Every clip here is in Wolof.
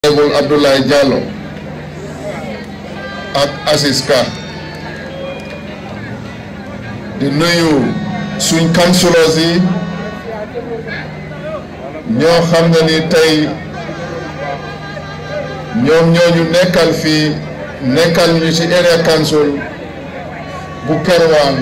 honorable Abdoulaye Diallo ak Aziz Ka di nuyu suñ councilors yi ñoo xam ne ni tey ñoom ñooñu nekkal fii nekkal ñu ci area council bu Kerwaan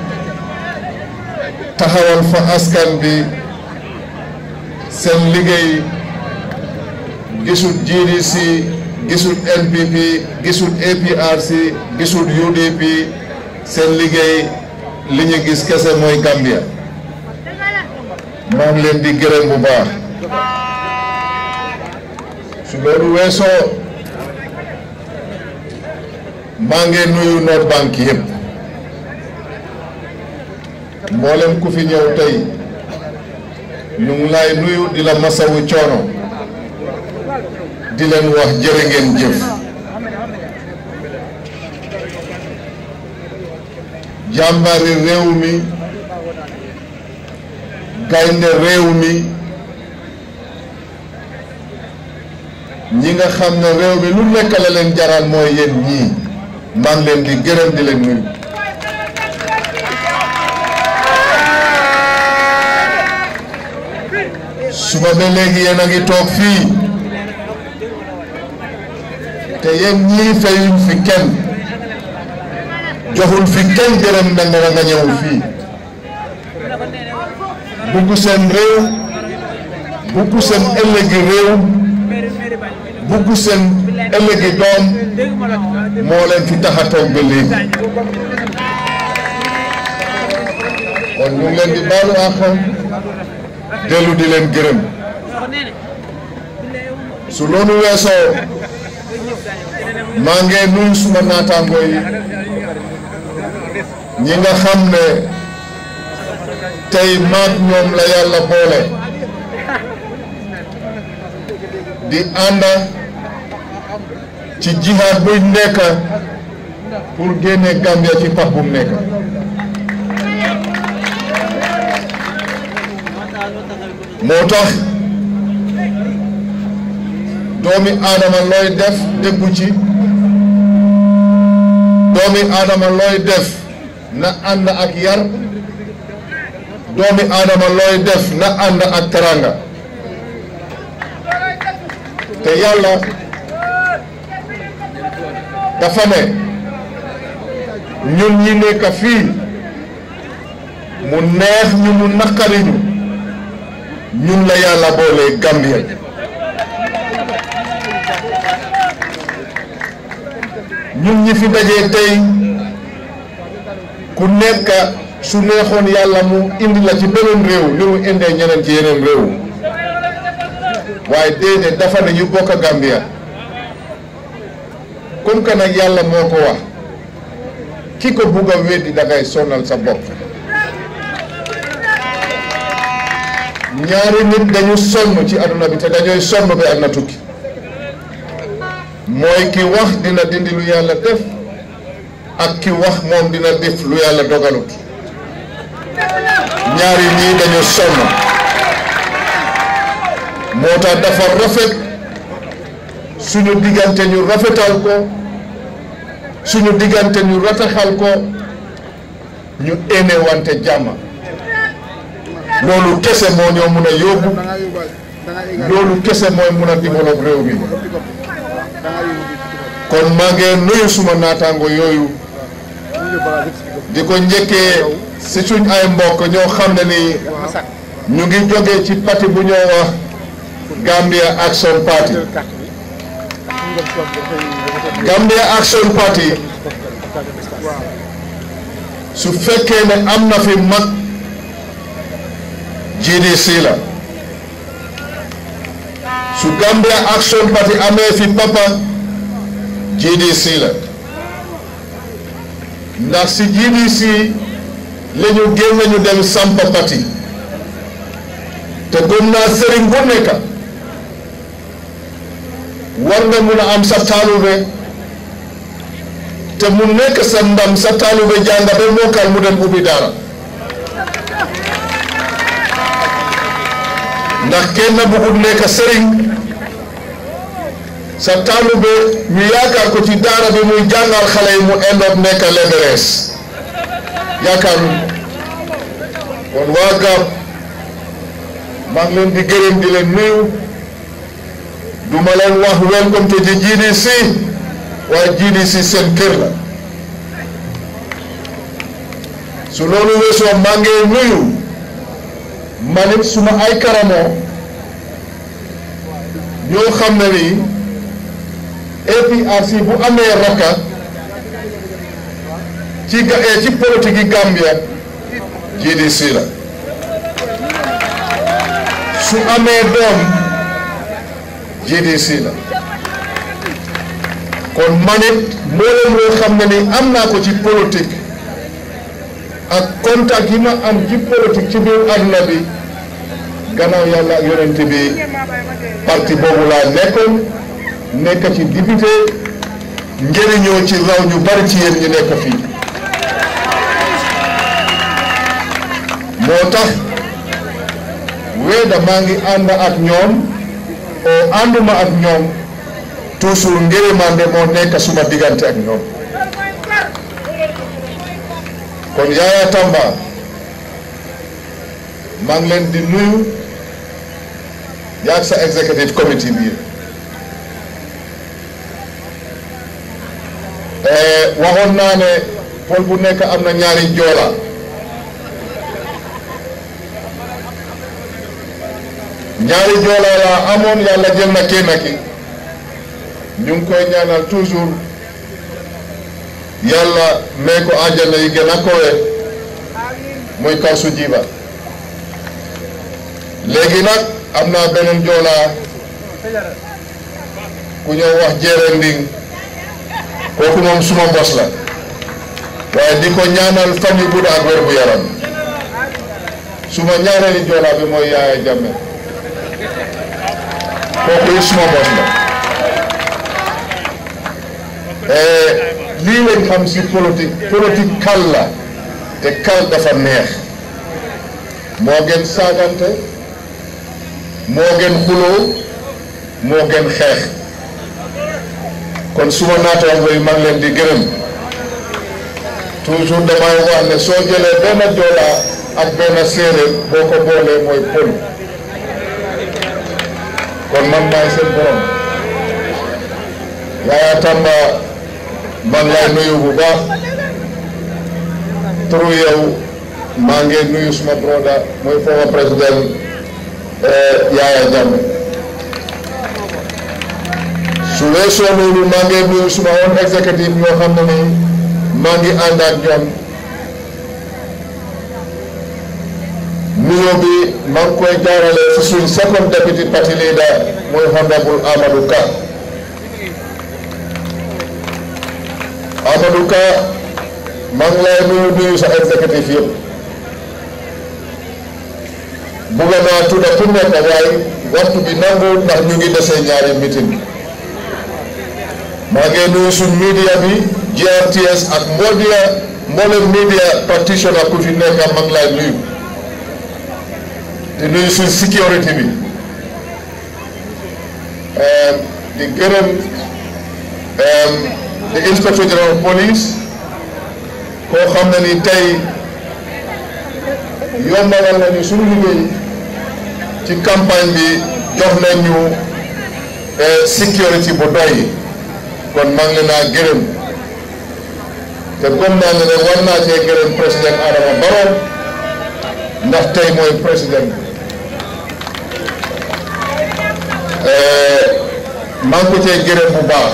taxawal fa askan bi seen liggéey gisul GDC gisul NPP gisul APRC gisul UDP seen liggéey li ñu gis kese mooy Gambia maa ngi leen di gërëm bu baax su loolu weesoo maa ngi nuyu North Bank yëpp mboolem ku fi ñëw tey ñu ngi lay nuyu di la masawu coono di leen wax jërë ngeen jëf jàmbari réew mi gaynde réew mi ñi nga xam ne réew mi lu nekk la leen jaral mooy yéen ñii maa ngi leen di gërëm di leen nuyu suba ba léegi yéen a ngi toog fii te yéen ñii fayuñ fi kenn joxul fi kenn dërëm na nga nga ñëw fii bugg seen réew bugg seen ëllëgi réew bugg seen ëllëgi doom moo leen fi tax a toog ba léegi kon ñu ngi leen di baalu àq dellu di leen gërëm su loolu weesoo maa ngi nuyu suma naataango yi ñi nga xam ne tey maag ñoom la yàlla boole di ànda ci jihaad buñ nekk pour génne Gambia ci pax bu mu nekk moo tax doomi aadama looy def déggu ci doomi aadama looy def na ànd ak yar doomi aadama looy def na ànd ak teranga te yàlla dafa ne ñun ñi nekk fii mu neex ñu mu naqari ñu ñun la yàlla boole Gambia ñun ñi fi dajee tey ku nekk su neexoon yàlla mu indi la ci beneen réew ni mu indee ñeneen ci yeneen réew waaye déedéet dafa ne ñu bokk Gambia comme que nag yàlla moo ko wax ki ko bugg a weddi da ngay sonal sa bopp ñaari nit dañu sonn ci aduna bi te dañooy sonn ba àdduna tukki mooy ki wax dina dindi lu yàlla def ak ki wax moom dina def lu yàlla dogalut ñaari ñii dañu sonn moo tax dafa rafet suñu diggante ñu rafetal ko suñu diggante ñu rataxal ko ñu ene wante jàmm loolu kese moo ñoo mun a yóbbu loolu kese mooy mun a développe réew mi kon maa ngi nuyu suma naataango yooyu di ko njëkkee si suñ ay mbokk ñoo xam ne ni ñu ngi jógee ci parti bu ñoo wax Gambia Action Party Gambia Action Party su fekkee ne am na fi mag GDC la su Gambia Action Party amee fi papa GDC la ndax si GDC la ñu génn ñu dem sampa parti te gëm naa sëriñ bu nekk war nga mun a am sa taalube te mu nekk sa ndam sa taalube jàng ba mokkal mu dem ubbi daara ndax kenn bëggut nekk sëriñ sa taalube ñu yaakaar ko ci daara bi muy jàngal xale yi mu endoot nekk leberees yaakaaru kon waa GAP maa ngi leen di gërëm di leen nuyu du ma leen wax welcome to the GDC waaye GDC seen kër la su loolu weesoo maa ngi nuyu manit suma ay karamoo ñoo xam ne ni APRC bu amee rakka ci ga ci politique yi Gambia GDC la su amee doom GDC la kon manit mboolem loo xam ne ni am naa ko ci politique ak contact yi ma am ci politique ci biir àdduna bi gannaaw yàlla ak yonent bi parti boobu laa nekkoon nekk ci député njëriñoo ci raw ñu bari ci yéen ñu nekk fii moo tax weeda maa ngi ànd ak ñoom o ànduma ak ñoom toujours ngërëmande moo nekk suma diggante ak ñoom kon Yaya Tamba maa ngi leen di nuyu yaag sa executive committee bi waxoon naa ne pol bu nekk am na ñaari joola ñaari joola la amoon yàlla jël na kenn ki ñu ngi koy ñaanal toujours yàlla may ko àjjana yi gën a kowe muy kaw su jiba léegi nag am naa beneen joolaa ku ñëw wax jeere nding kooku moom suma mbos la waaye di ko ñaanal fan yu gudd ak wér bu yaram suma ñaareeli joolaa bi mooy Yaaya Jammeh kooku yi suma mbos la lii lañ xam si politique politique kal la te kal dafa neex moo gën saagante moo gën xuloo moo gën xeex kon suma naataango yi mag leen di gërëm toujours damay wax ne soo jëlee benn joolaa ak benn séeréer boo ko boolee mooy pël kon man maay seen borom Yaya Tamba man lay nuyu bu baax turu yow maa ngi nuyu suma broda mooy former président Yaya Jammeh su weesoo loolu maa ngi nuyu suma woon exécutif ñoo xam ne ni maa ngi ànd ak ñoom nuyoo bi maa ngi koy jaarale si suñ second deputy party leader mooy honorable Amadou Ka Amadou Ka maa ngi lay nuyu nuyu sa exécutif yëpp bugg naa tudda ku nekk waaye waxtu bi nangu ndax ñu ngi desee ñaari meeting maa ngi nuyu suñ media bi GRTS ak mboodia mboolem media practitioner ku fi nekk maa ngi lay nuyu di nuyu suñ sécurité bi di gërëm di inspecteur général police koo xam ne ni tey yombalal nañu suñu liggéey ci campagne bi jox nañu sécurité bu doy kon maa ngi leen a gërëm te comme naa ne ne war naa cee gërëm président Adama Barrow ndax tey mooy président maa ngi ko cee gërëm bu baax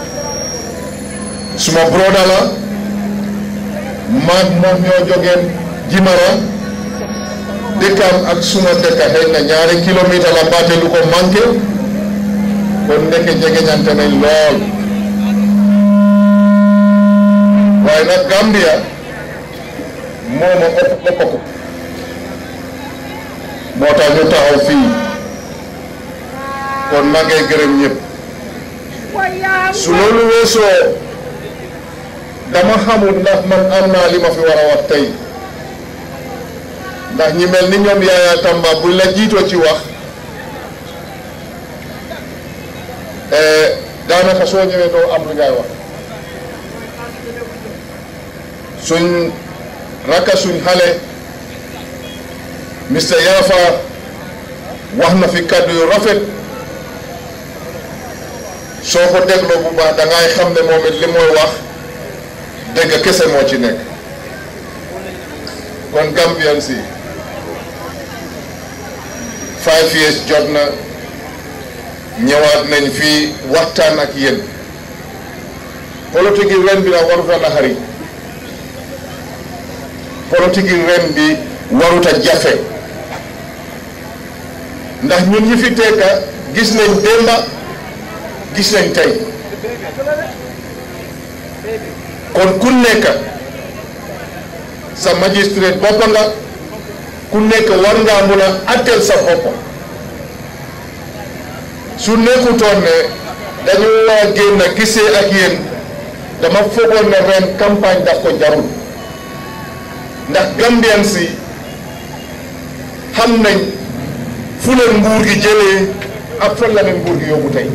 suma broda la maag moom ñoo jógeen Jimara dëkkam ak suma dëkka xëy na ñaari kilomètre la baate lu ko manqué kon ndeke jegeñante nañ lool waaye nag Gambia moo ma ëpp ëpp ko moo tax ñu taxaw fii kon maa ngay gërëm ñëpp su loolu weesoo dama xamul ndax man am naa li ma fi war a wax tey ndax ñi mel ni ñoom Yaya Tamba buñ la jiitoo ci wax daanaka soo ñëwee doo am lu ngay wax suñ rakka suñ xale Mr Yafa wax na fi kàddu yu rafet soo ko dégloo bu baax da ngay xam ne moom it li mooy wax dégg kese moo ci nekk kon Gambian si five years jot na ñëwaat nañ fii waxtaan ak yéen politique yi ren bi nag waruta naxari politique yi ren bi waruta jafe ndax ñun ñi fi tekka gis nañ démba gis nañ tey kon ku nekk sa magistrate boppa nga ku nekk war ngaa mun a atteel sa bopp su nekkutoon ne dañu war a génn gisee ak yéen dama foogoon ne ren campagne daf ko jarul ndax Gambian si xam nañ fu leen nguur gi jëlee ak fan la leen nguur gi yóbbu tey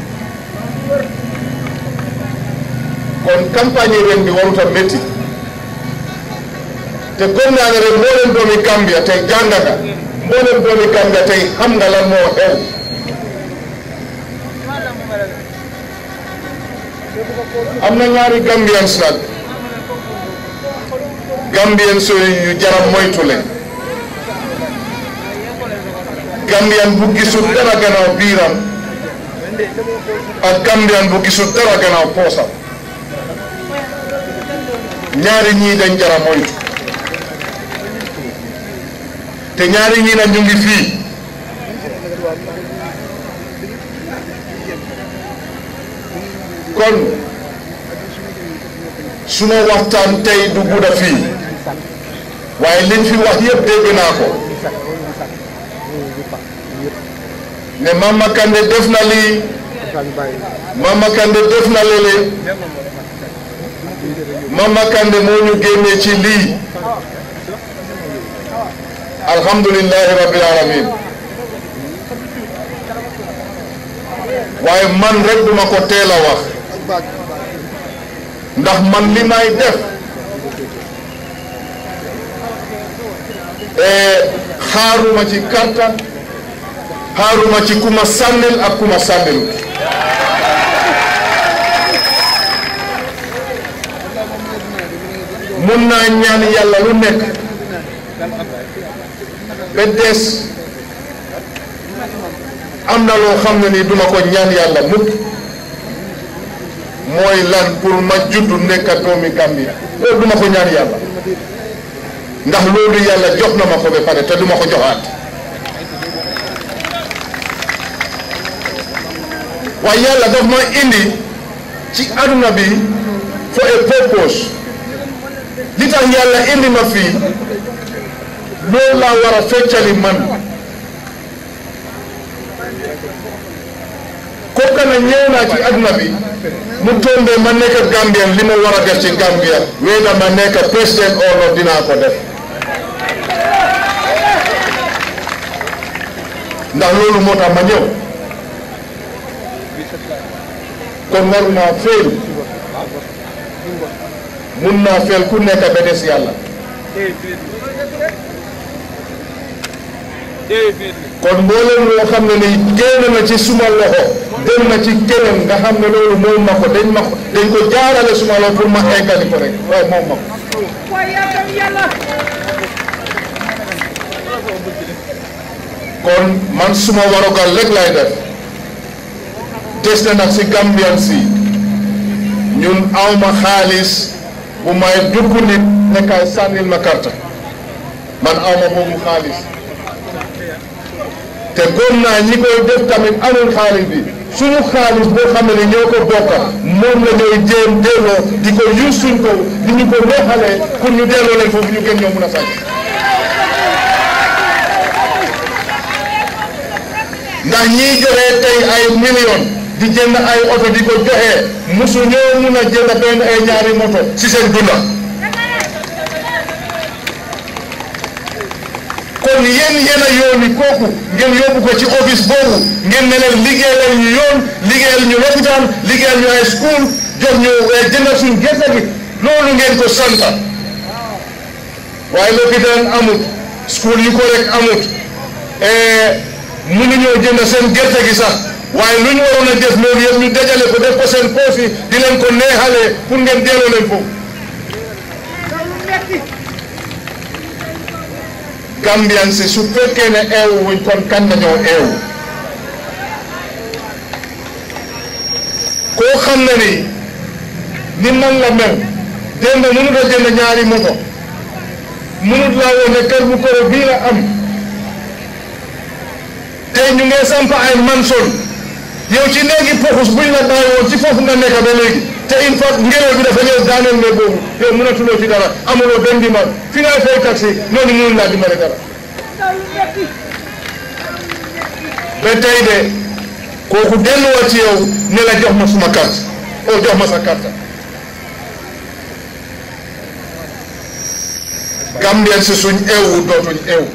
kon campagne yi ren bi warut a métti te gëm naa ne ren moo leen doomi Gambia tey jàng nga moo leen doomi Gambia tey xam nga lan moo xew am na ñaari Gambians nag Gambians yu jaram moytu leen Gambian bu gisul dara gannaaw biiram ak Gambian bu gisul dara gannaaw poosam ñaari ñii dañ jara moytu te ñaari ñii nag ñu ngi fii kon suma waxtaan tey du gudda fii waaye liñ fi wax yëpp dégg naa ko ne Mama Kandeh def na lii Mama Kandeh def na lele Mama Kandeh moo ñu génnee ci lii alhamdulillahi rabbil alamin waaye man rek duma ko teel a wax ndax man li may def xaaruma ci karta xaaruma ci kuma sànnil ak kuma sànnilut mun naa ñaan yàlla lu nekk ba des am na loo xam ne ni duma ko ñaan yàlla mukk mooy lan pour ma juddu nekk doomi Gambia loolu duma ko ñaan yàlla ndax loolu yàlla jox na ma ko ba pare te duma ko joxaat waaye yàlla daf ma indi ci aduna bi for a purpose li tax yàlla indi ma fii loolu laa war a feccali man kooka na ñëw naa ci aduna bi mu tombe ma nekk Gambien li ma war a def ci Gambia wéeda ma nekk président or not dinaa ko def ndax loolu moo tax ma ñëw kon waru naa féel mun naa féel ku nekk ba des yàlla kon mboolem loo xam ne ni génn na ci suma loxo dem na ci keneen nga xam ne loolu moom ma ko dañ ma ko dañ ko jaarale suma loxo pour ma eggali ko rek waaye moom ma ko kon man suma warugal rek lay def des na nag si Gambian si ñun awma xaalis bu may dugg nit nekkaay sànnil ma karta man awma boobu xaalis te góom naa ñi koy def tamit amul xaalis bi suñu xaalis boo xam ne ñoo ko bokka moom la ñooy jéem delloo di ko use suñ ko di ñu ko neexalee pour ñu delloo leen foofu ñu gën ñoo mun a sàcc ndax ñiy joxe tey ay million di jënd ay oto di ko joxe musu ñoo mun a jënd benn ay ñaari moto si seen dunda kon yéen yéen a yooni kooku ngeen yóbbu ko ci office boobu ngeen ne leen liggéeyal ñu yoon liggéeyal ñu lopitaan liggéeyal ñu ay school jox ñu jëndal suñ gerte gi loolu ngeen ko santa waaye lopitaan amut school yu ko rek amut mënuñoo jënd seen gerte gi sax waaye lu ñu waroon a def loolu yëpp ñu dajale ko def ko seen poos yi di leen ko neexalee pour ngeen delloo leen foofu Gambian si su fekkee ne eewu wuñ kon kan nañoo eewu koo xam ne ni ni man la mel démb mënut a jënd ñaari moto mënut laa woon ne kër bu koro bii la am tey ñu ngi samp ay manson yow ci néegi poxus buñ la bàyyi woon ci foofu nga nekk ba léegi te une fois ngelaw bi dafa ñëw daaneel ne boobu yow mënatuloo ci dara amuloo benn dimbal fi ngay fay taxi noonu mënul laa dimbale dara ba tey de kooku delluwaat ci yow ne la jox ma suma carte o jox ma sa carte Gambien si suñ eewu dootuñ eewu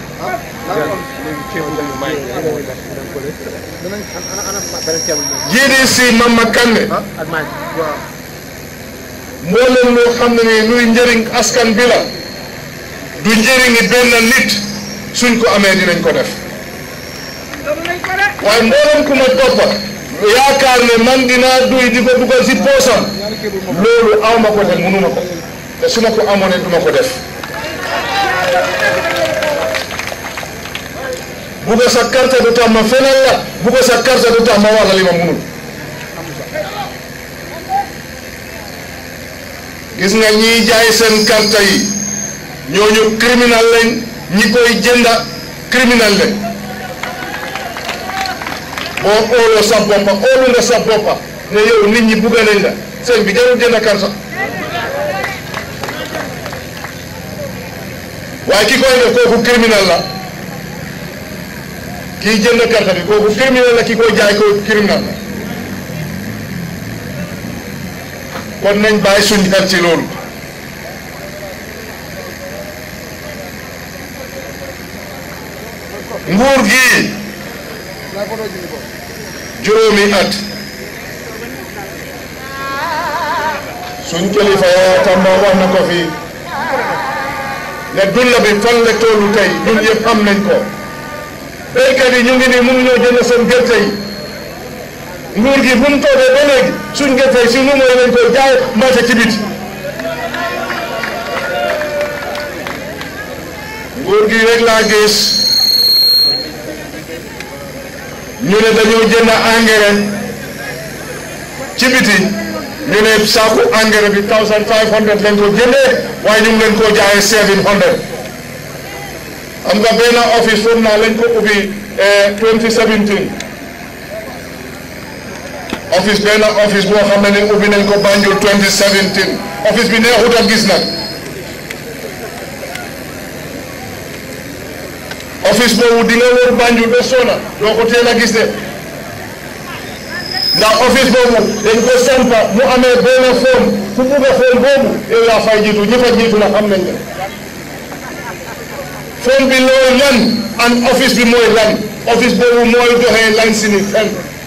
GDC Mama Kandeh mboolem loo xam ne ni luy njëriñ askan bi la du njëriñi benn nit suñ ko amee dinañ ko def waaye mboolem ku ma toppa yaakaar ne man dinaa duy di ko dugal si poosam loolu aw ma ko te mënuma ko te su ma ko amoon ne duma ko def bugga sa carte du tax ma fenal la bugga sa carte du tax ma wax la li ma munul gis nga ñiy jaay seen carte yi ñooñu criminal lañ ñi koy jënda criminal lañ boo óoloo sa boppa óolu nga sa boppa ne yow nit ñi bugga nañ la seen bi jarul jënd carte waaye ki koy def kooku criminal la kii jënd carte bi kooku criminel la ki koy jaay ko criminel la kon nañ bàyyi suñ xel ci loolu nguur gi juróomi at suñ kilifa yaa Tamba wax na ko fi ne dulla bi fan la tollu tey ñun yëpp am nañ ko béykat yi ñu ngi nii mënuñoo jënd seen gerte yi nguur gi bu mu toogee ba léegi suñ gerte yi si nu mooy lañ koy jaay marché ci biti nguur gi rek laa gis ñu ne dañoo jënd engrais ci biti ñu ne saaku engrais bi thousand five hundred lañ ko jëndee waaye ñu ngi leen koo jaayee seven hundred am nga benn office foofu naa lañ ko ubbi 2017 office benn office boo xam ne ni ubbi nañ ko Banjul 2017 office bi neexut a gis nag office boobu di nga wër Banjul ba sona doo ko teel a gis de ndax office boobu dañ ko sampa mu amee benn forme fu bugg a forme boobu yow yaa fay jiitu ñi fa jiitu na xam nañ ne forme bi looy lan an office bi mooy lan office boobu mooy doxee lan si ni fen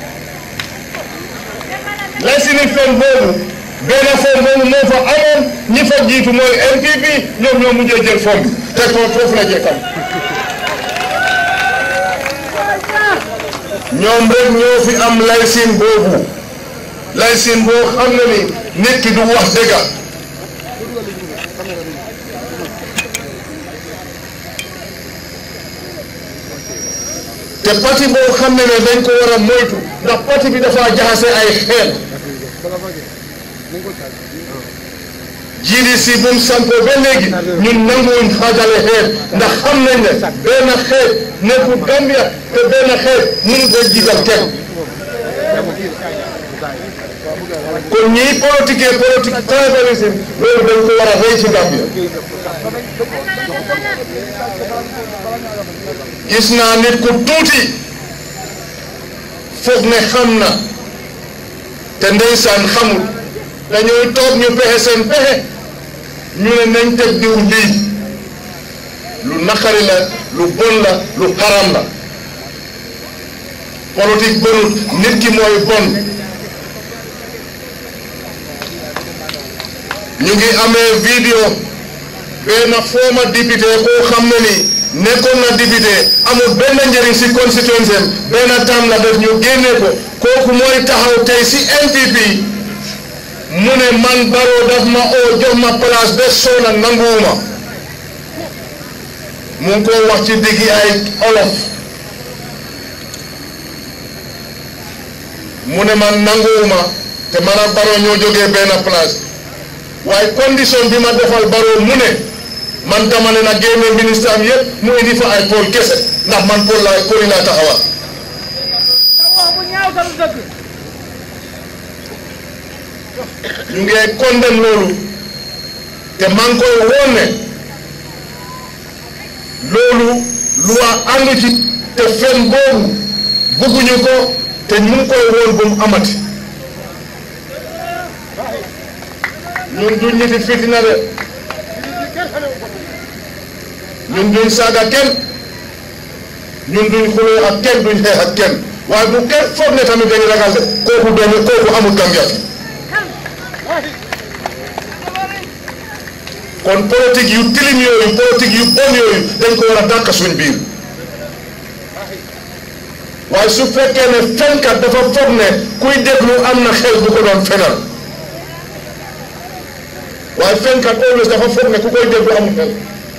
lan si ni fen boobu benn forme boobu moo fa amoon ñi fa jiitu mooy NPP ñoom ñoo mujjee jël forme bi te ko foofu la jekkam ñoom rek ñoo fi am laysin boobu laysin boo xam ne ni nit ki du wax dëgga te parti boo xam ne ne dañ ko war a moytu ndax parti bi dafa jaxase ay xeel GDC bu mu sampoo ba léegi ñun nanguwuñ xaajale xeet ndax xam nañ ne benn xeet nekkul Gambia te benn xeet mënut a jiital kenn kon ñiy politique politique tribalisme loolu dañ ko war a rëy ci Gambia gis naa nit ku tuuti foog ne xam na te ndeysaan xamul dañuy toog ñu pexe seen pexe ñu ne nañ teg diw lii lu naqari la lu bon la lu xaram la politique bonut nit ki mooy bon ñu ngi amee vidéo benn former député koo xam ne ni nekkoon na député amul benn njëriñ si constituency benn tam la def ñu génne ko kooku mooy taxaw tey si NPP mu ne man Barrow daf ma oo jox ma place ba soona nanguwuma mu ngi ko wax ci diggi ay olof mu ne man nanguwuma te man ak Barrow ñoo jógee benn place waaye condition bi ma defal Barrow mu ne man dama ne na génne ministre am yëpp mu indi fa ay pôle kese ndax man pôle laa pôle yi laa taxawal ñu ngi condamné loolu te maa ngi koy woon ne loolu loi ànd ci te fen boobu bugguñu ko te ñu ngi koy woon bu mu amati ñun duñ ñiti fitina de ñun duñ saaga kenn ñun duñ xuloo ak kenn duñ xeex ak kenn waaye bu kenn foog ne tamit dañu ragal de kooku doomu kooku amul Gambia fi kon politique yu tilim yooyu politique yu bon yooyu dañ ko war a dàq suñ biir waaye su fekkee ne fenkat dafa foog ne kuy déglu am na xel bu ko doon fenal waaye fenkat always dafa foog ne ku koy déglu amul xel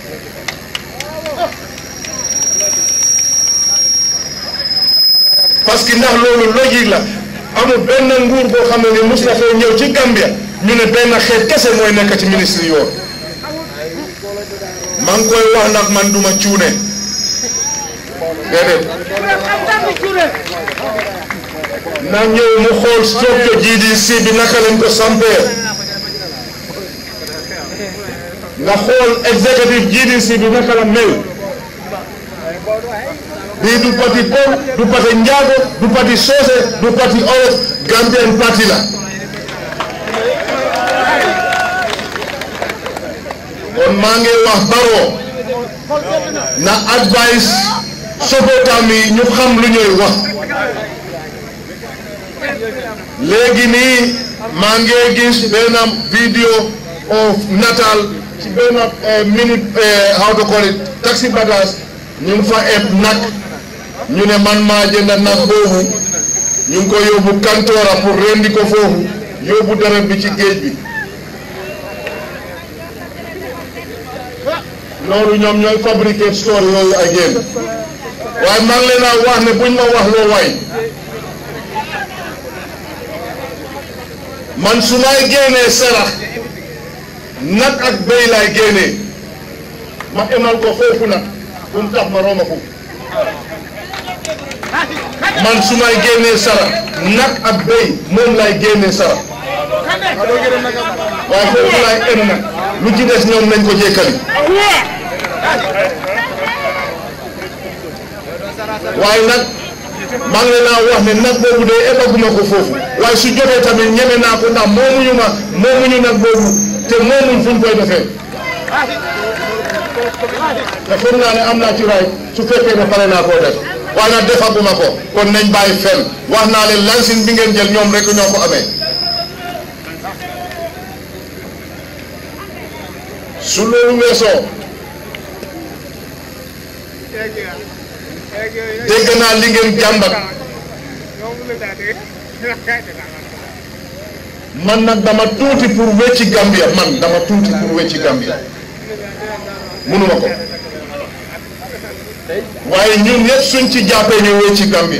parce que ndax loolu logique la amul benn nguur boo xam ne ni mus na fee ñëw ci Gambia ñu ne benn xeet kese mooy nekk ci ministre yoon maa ngi koy wax nag man duma cuune déedéet na ñëw mu xool structure GDC bi naka lañ ko sampee nga xool executive GDC bi naka la mel bii du parti Pël du parti Njaago du parti Soose du parti Olof Gambian parti la kon maa ngi wax Barrow na advice sobotam yi ñu xam lu ñuy wax léegi nii maa ngi gis benn vidéo of nataal ci benn minute how to call it taxi bagage ñu ngi fa eb nag ñu ne man maa jënd nag boobu ñu ngi ko yóbbu kantoora pour rendi ko foofu yóbbu deret bi ci géej bi loolu ñoom ñooy fabriquer store yooyu ak yéen waaye maa ngi leen a wax ne buñ ma wax loo waay man su may génnee sarax nag ak béy laay génnee ma emal ko foofu nag bu mu tax ma rooma ko man su may génnee sarax nag ak béy moom laay génnee sarax waaye foofu laay em nag lu ci des ñoom nañ ko jékkali waaye nag maa ngi leen a wax ne nag boobu de eggaguma ko foofu waaye su jotee tamit ñeme naa ko ndax moomuñu ma moomuñu nag boobu te moomuñ fu ñu koy defee te foog naa ne am naa ci raay su fekkee ne pare naa koo def waaye nag defaguma ko kon nañ bàyyi fen wax naa leen lansin bi ngeen jël ñoom rek ñoo ko amee su loolu weesoo dégg naa li ngeen jàmbat man nag dama tuuti pour wecci Gambia man dama tuuti pour wecci Gambia munuma ko waaye ñun ñëpp suñ ci jàppee ñu wecci Gambia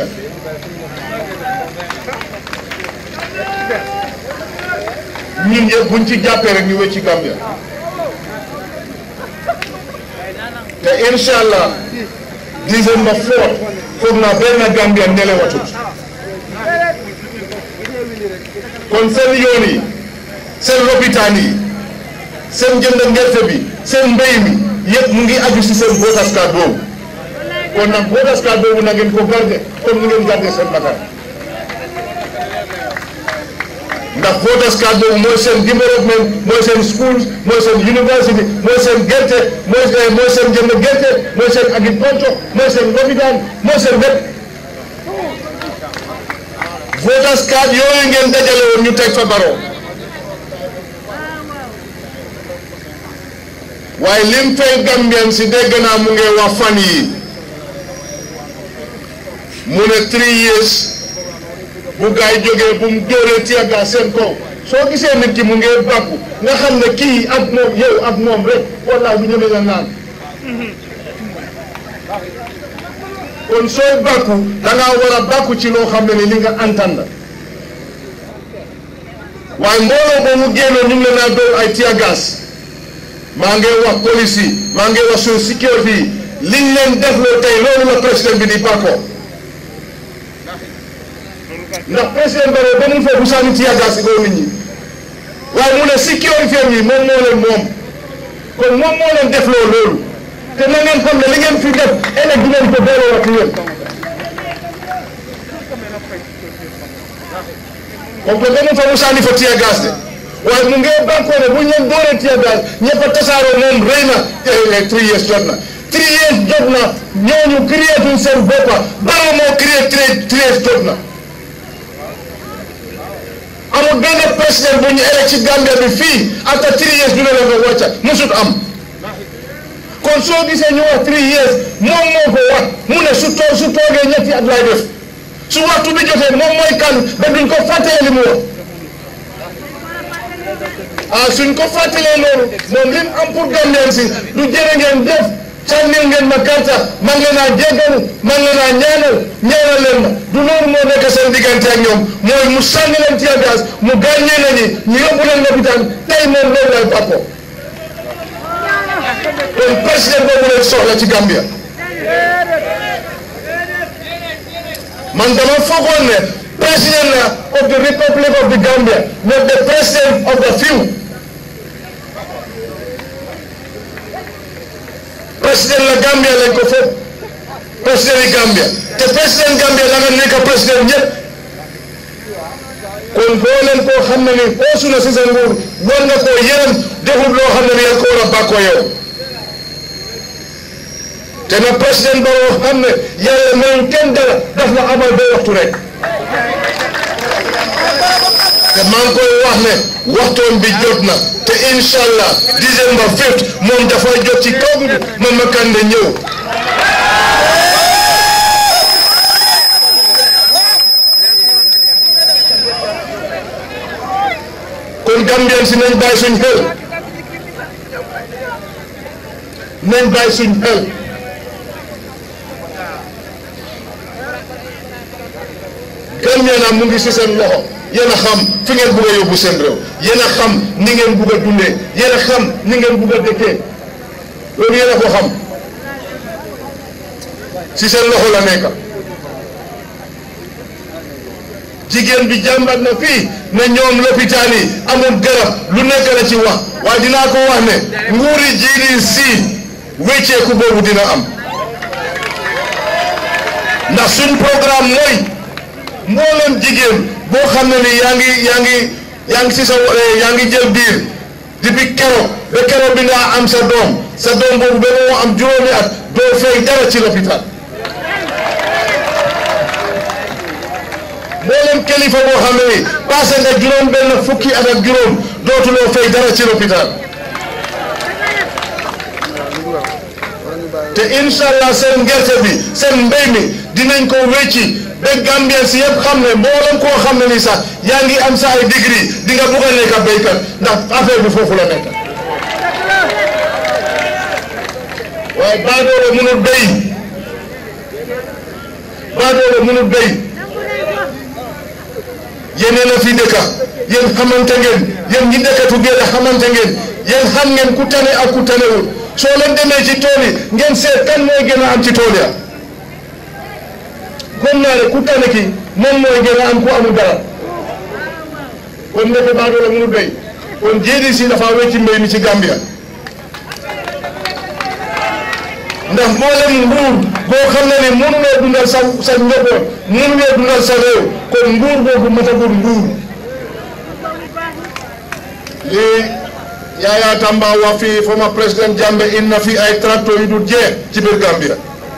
ñun ñëpp buñ ci jàppee rek ñu wecci Gambia te incha allah December 4 foog naa benn Gambia nelewatut kon seen yoon yi seen lopitaan yi seen jënd ngerte bi seen mbéy mi yëpp mu ngi aju si seen voters card boobu kon nag voters card boobu na ngeen ko garder comme ni ngeen garder seen bakkan ndax voters card boobu mooy seen développement mooy seen schools mooy seen university mooy seen gerte mooy seen mooy seen jënd gerte mooy seen agriculture mooy seen lopitaan mooy seen lépp voters card yooyu ngeen dajale woon ñu teg fa baro waaye lim fay Gambien si dégg naa mu ngi wax fan yi mu ne three years bu gaay jógee bu mu dóoree tiyaga seen kaw soo gisee nit ki mu ngi bàkku nga xam ne kii ak moom yow ak moom rek wallaahi bu ñëwee nga naan kon sooy bàkku da ngaa war a bàkku ci loo xam ne ni li nga antan la waaye mbooloo boobu génnoon ñu ngi leen a dóor ay tiyagas maa ngi wax police yi maa ngi wax suñu sécurité yi liñ leen defloo tey loolu la président bi di bàkkoo ndax président Barrow ba mu foofu sànni ci yàggaas si kaw nit ñi waaye mu ne sécurité yi moom moo leen moom kon moom moo leen defloo loolu te na ngeen xam ne li ngeen fi def ëllëg di ngeen ko delloo wax yéen comme que ba mu fa mu sànni fa tiya gas de waaye mu ngi bànkoo ne bu ñu leen dooree tiya gas ñëpp a tasaaroo moom rëy na te three years jot na three years jot na ñooñu créé tuñ seen boppa Barrow moo créé three years jot na amul benn président bu ñu élect ci Gambia bi fii after three years ñu ne la nga wàcca musut am kon soo gisee ñu wax three years moom moo ko wax mu ne su too su toogee ñetti at lay def su waxtu bi jotee moom mooy kan ba duñ ko fàttalee li mu wax ah suñ ko fàttalee loolu moom lim am pour Gambien si du jërë ngeen def sànnil ngeen ma karta man ngeen naa jéggalu man ngeen naa ñaanal ñaanal leen ma du loolu moo nekk seen diggante ak ñoom mooy mu sànni leen tear gas mu gaañee nañi ñu yóbbu leen lopitaan tey moom loolu lay bàkkoo kon président boobu leen soxla ci Gambia man dama foogoon ne président la of the Republic of the Gambia not the president of the few président la Gambia lañ ko foog président yi Gambia te président Gambia da nga nekk président ñëpp kon boo leen koo xam ne ni oosu na si sa nguur war nga koo yërëm defut loo xam ne ni yaa ko war a bàkkoo yow te na président Barrow xam ne yàlla mayul kenn dara daf la amal ba waxtu rek te maa ngi koy wax ne waxtoon bi jot na te incha allah December 5 moom dafay jot ci kaw bi Mama Kandeh ñëw kon Gambien si nañ bàyyi suñ xel nañ bàyyi suñ xel Gambien na mu ngi si seen loxo yéen a xam fi ngeen bugg a yóbbu seen réew yéen a xam ni ngeen bugg a dundee yéen a xam ni ngeen bugg a dëkkee loolu yéen a ko xam si seen loxo la nekk jigéen bi jàmbat na fii ne ñoom lopitaan yi amul garab lu nekk la ci wax waaye dinaa ko wax ne nguuri GDC wécceeku boobu dina am ndax suñ programme mooy mboolem jigéen boo xam ne ni yaa ngi yaa ngi yaa ngi si sa yaa ngi jël biir depuis keroog ba keroog bi nga am sa doom sa doom boobu ba moo am juróomi at doo fay dara ci lopitaan mboolem kilifa boo xam ne ni passé nga juróom benn fukki at ak juróom dootuloo fay dara ci lopitaan te incha allah seen gerte bi seen mbéy mi dinañ ko wécci ba Gambien si yëpp xam ne mboolem koo xam ne ni sax yaa ngi am sa ay degré di nga bugg a nekk béykat ndax affaire bi foofu la nekk waaye baadoolo mënul béy baadoolo mënul béy yéen a fi dëkka yéen xamante ngeen yéen ñi dëkkatu ngeen xamante ngeen yéen xam ngeen ku tane ak ku tanewul soo leen demee ci tool yi ngeen seet kan mooy gën a am ci tool ya comme naa ne ku tane ki moom mooy gën a am ku amul dara kon ndeke baadoola mënul béy kon GDC dafa wecci mbéy mi ci Gambia ndax mboolem nguur boo xam ne ni mënuloo dundal sa sa njaboot mënuloo dundal sa réew kon nguur boobu matagul nguur li Yaya Tamba wax fii former président Jammeh indi na fi ay tracteurs yu dul jeex ci biir Gambia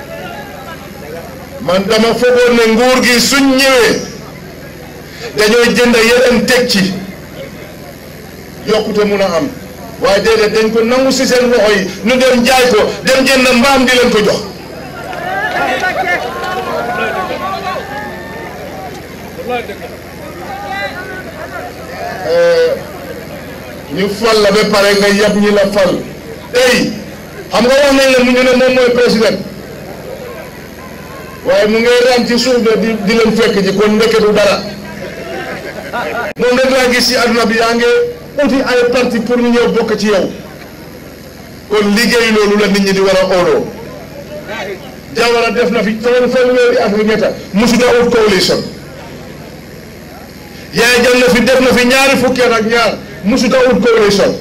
man dama foogoon ne nguur gi suñ ñëwee dañooy jënd yeneen teg ci yokkute mun a am waaye déedéet dañ ko nangu si seen loxo yi ñu dem jaay ko dem jënd mbaam di leen ko jox ñu fal la ba pare nga yab ñi la fal tey xam nga wax nañ la mu ñu ne moom mooy président waaye mu ngay raam ci suuf de di di leen fekk ji kon ndeke du dara moom rek laa gis ci àdduna bi yaa ngi uti ay parti pour ñu ñëw bokk ci yow kon liggéey loolu la nit ñi di war a óoloo Jawara def na fi fan fanweeri at ak ñetta musuta ut coalition Yaya Jammeh fi def na fi ñaari fukki at ak ñaar musuta ut coalition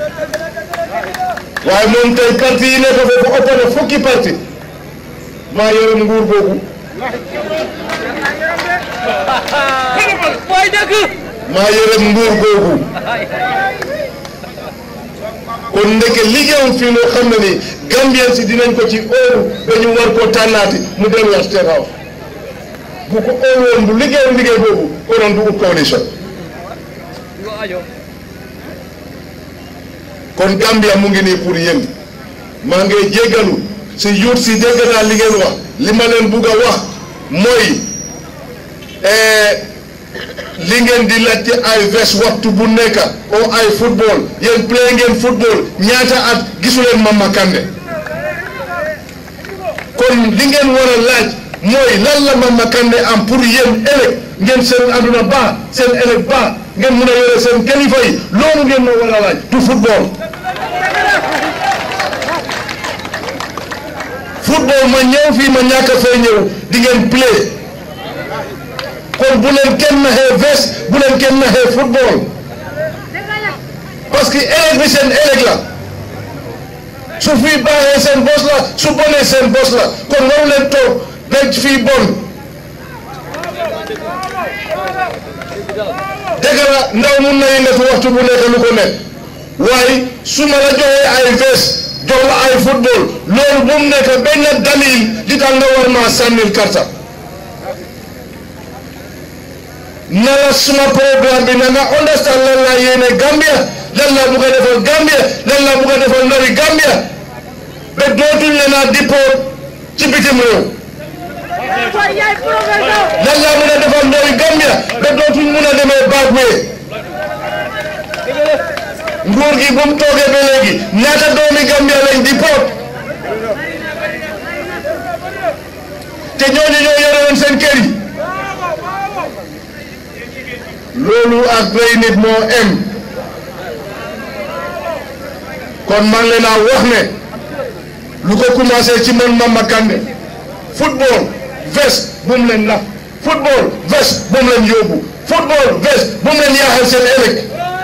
waaye moom tey parti yi nekk foofu ëpp na fukki parti maa yore nguur boobu mooy dëgg maa yore nguur googu kon ndeke liggéeyam fii loo xam ne ni Gambien si dinañ ko ci óolu ba ñu war koo tànnaati mu delluwaat State House bu ko óolu woon bu liggéeyam liggéey boobu konoon du ut coalition lu ajo kon Gambia mu ngi nii pour yéen maa ngi jéggalu si yuut si dégg naa li ngeen wax li ma leen bugg a wax mooy li ngeen di laajte ay ves waxtu bu nekk o ay football yéen play ngeen football ñaata at gisuleen Mama Kandeh kon li ngeen war a laaj mooy lan la Mama Kandeh am pour yéen ëllëg ngeen seen àdduna baax seen ëllëg baax ngeen mun a yore seen kilifa yi loolu ngeen ma war a laaj du football football ma ñëw fii ma ñàkk a fay ñëw di ngeen play kon bu leen kenn naxee veste bu leen kenn naxee football parce que ëllëg bi seen ëllëg la su fii baaxee seen bos la su bonee seen bos la kon waru leen toog ba fii bon dëgg la ndaw mun na yëngatu waxtu bu nekk lu ko nekk waaye su ma la joxee ay veste jox la ay football loolu bu mu nekk benn dalil di tax nga war maa sànnil karta na la suma programme bi na nga understand lan laa yéene Gambia lan laa bugg a defal Gambia lan laa bugg a defal ndawi Gambia ba dootuñ leen a dippoot ci bitim réew lan laa mun a defal ndawi Gambia ba dootuñ mun a demee back way nguur gi bu mu toogee ba léegi ñaata doomi Gambia lañ dippoot te ñooñu ñoo yore woon seen kër yi loolu ak rey nit moo em kon man leen a wax ne lu ko commencé ci man Mama Kandeh football veste bu mu leen nax football veste bu mu leen yóbbu football veste bu mu leen yaaxal seen ëllëg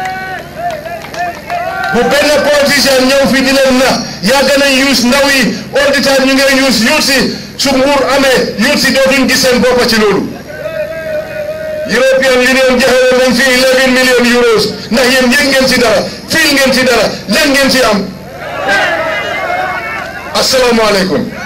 bu benn politicien ñëw fi di leen nax yàgg nañ use ndaw yi all the time ñu ngi use youth si su nguur amee youth si dootuñ gis seen boppa ci loolu European Union joxe woon nañ fi 11 million euros ndax yéen yëg ngeen ci dara fiil ngeen ci dara leen ngeen ci am asalaamaaleykum